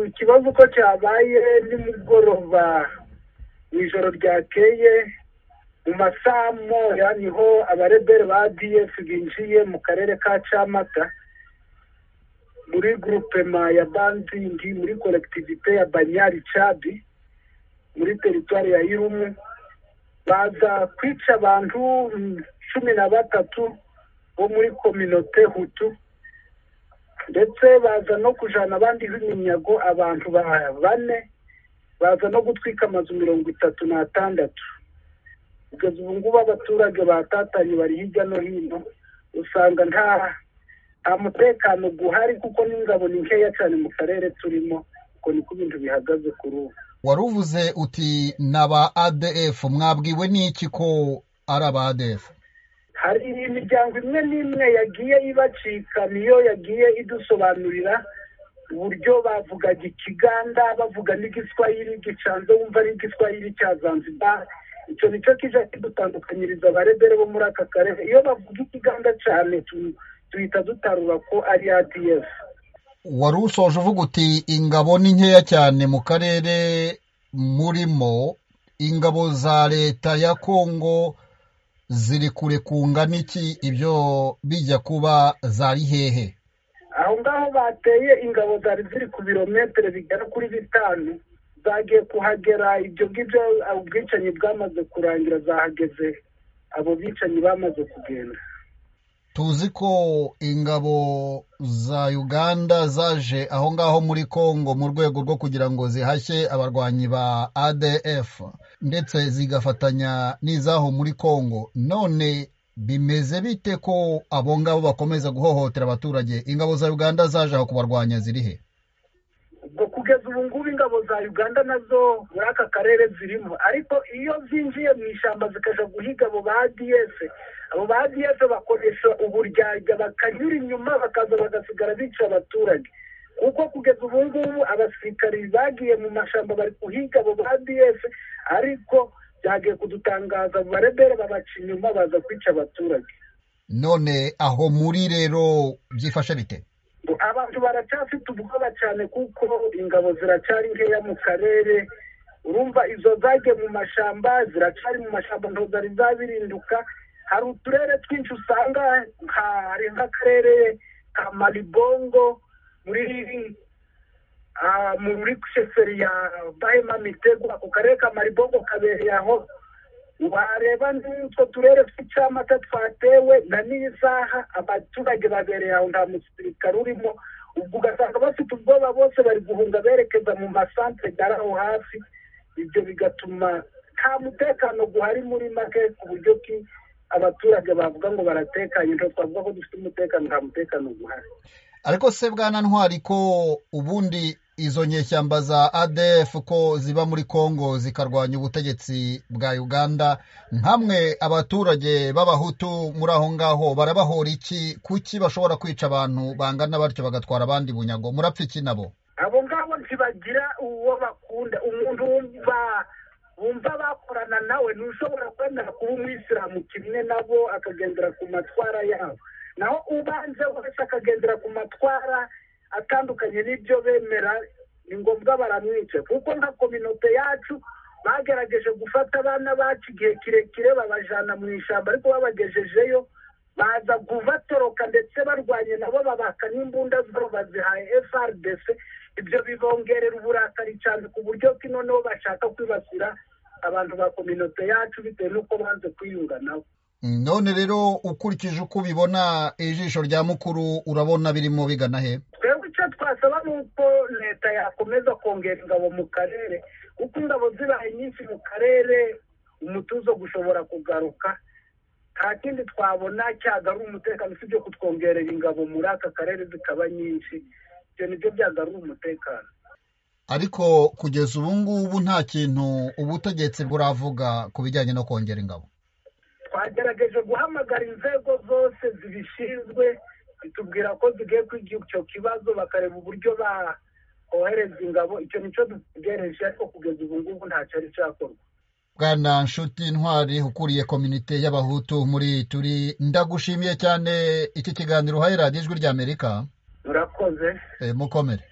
ikibazo uko cyabaye nimugoroba mu ijoro ryakeye mu masaha moya niho abarebere ba df binjiye mu karere ka camata muri grupema ya banzingi muri kolektivite ya banyari cabi muri teritwari ya irumu baza kwica abantu mm, cumi na batatu bo muri kominote hutu ndetse baza no kujana abandi b'iminyago abantu ba bane baza no gutwika amazu mirongo itatu n'atandatu kugeza ubu ngubu abaturage batatanye bari hirya no hino usanga nta nta mutekano guhari kuko n'ingabo ni nkeya cyane mu karere turimo uko niko ibintu bihagaze kuri ubu waruvuze uti ni aba adf mwabwiwe n'iki ko ari aba adf hari imiryango imwe n'imwe yagiye ibacika niyo yagiye idusobanurira uburyo bavugaga ikiganda bavuga n'igiswahili gicanze wumva ari igiswahili cya zanzibar icyo nicyo kijya kidutandukanyiriza abarebere bo muri aka karere iyo bavuga ikiganda cyane tu- duhita dutarura ko ari adf wari usoje uvuga uti ingabo ni nkeya cyane mu karere murimo ingabo za leta ya kongo ziri kure kungana iki ibyo bijya kuba zari hehe aho ngaho bateye ingabo zari ziri ku birometero bigera kuri bitanu zagiye kuhagera ibyo ngibyo uh, ubwicanyi bwamaze kurangira zahageze abo bicanyi bamaze kugenda tuzi ko ingabo za uganda zaje aho ngaho muri congo mu rwego rwo kugira ngo zihashye abarwanyi ba adf ndetse zigafatanya n'izaho muri congo none bimeze bite ko abo ngabo bakomeza guhohotera abaturage ingabo za uganda zaje aho kubarwanya ziri he ubwo kugeza ubu ngubu ingabo za uganda nazo muri aka karere zirimo ariko iyo zinjiye mu ishyamba zikaja guhiga abo ba adf abo ba adf bakoresha uburyarya bakanyura inyuma bakaza bagasigara bica abaturage kuko kugeza ubu ngubu abasirikari bagiye mu mashyamba bari guhiga abo ba adf ariko byagiye kudutangaza barebere babaca inyuma baza kwica abaturage none aho muri rero byifashe bite Ngo abantu baracyafite ubwoba cyane kuko ingabo ziracyari nkeya mu karere urumva izo zagiye mu mashyamba ziracyari mu mashyamba ntabwo zari zabirinduka hari uturere twinshi usanga nka- hari nk'akarere ka maribongo muri ah, muri sheferi ya bahema mitego ako karere ka maribongo kabereye aho wareba n'utwo turere tw'icamata twatewe na n'iyi saha abaturage babereye aho nta musirikare urimo ubwo ugasanga bafite ubwoba bose bari guhunga berekeza mu masantere ari aho hafi ibyo bigatuma nta mutekano guhari muri make ku buryo ki abaturage bavuga ngo baratekanye ntabwo twavuga ko dufite umutekano nta mutekano guhari ariko se bwana ntwari ko ubundi izo nyeshyamba za adf ko ziba muri congo zikarwanya ubutegetsi bwa uganda nkamwe abaturage b'abahutu muri aho ngaho barabahora iki kuki bashobora kwica abantu bangana batyo bagatwara abandi bunyago murapfa iki nabo abo ngabo ntibagira uwo bakunda umuntu wumva wumva bakorana nawe ntushobora kwemera kuba umwisilamu kimwe nabo akagendera ku matwara yabo naho ubanze wese akagendera ku matwara atandukanye n'ibyo bemera ni ngombwa baramwica kuko nka kominote yacu bagerageje gufata abana bacu igihe kirekire babajana mu ishyamba ariko babagejejeyo baza kubatoroka ndetse barwanye nabo babaka n'imbunda zabo bazihaye frdc ibyo bibongerera uburakari cyane ku buryo ki noneho bashaka kwibasira abantu ba kominote yacu bitewe n'uko banze kwiyunga nabo none rero ukurikije uko ubibona ijisho rya mukuru urabona birimo bigana he twebwe icyo twasaba ni uko leta yakomeza kongera ingabo mu karere kuko ingabo zibaye nyinshi mu karere umutuzo gushobora kugaruka nta kindi twabona cyagarura umutekano usibye kutwongerera ingabo muri aka karere zikaba nyinshi ibyo nibyo byagarura umutekano ariko kugeza ubu ngubu nta kintu ubutegetsi buravuga ku bijyanye no kongera ingabo twagerageje guhamagara inzego zose zibishinzwe zitubwira ko zigiye kwiga icyo kibazo bakareba uburyo bakohereza ingabo icyo nicyo dutegereje ariko kugeza ubu ngubu ntacyo ari cyakorwa bwana nshuti ntwari ukuriye kominite y'abahutu muri turi ndagushimiye cyane iki kiganiro uhaye radiyo ijwi ry'amerika murakoze e, mukomere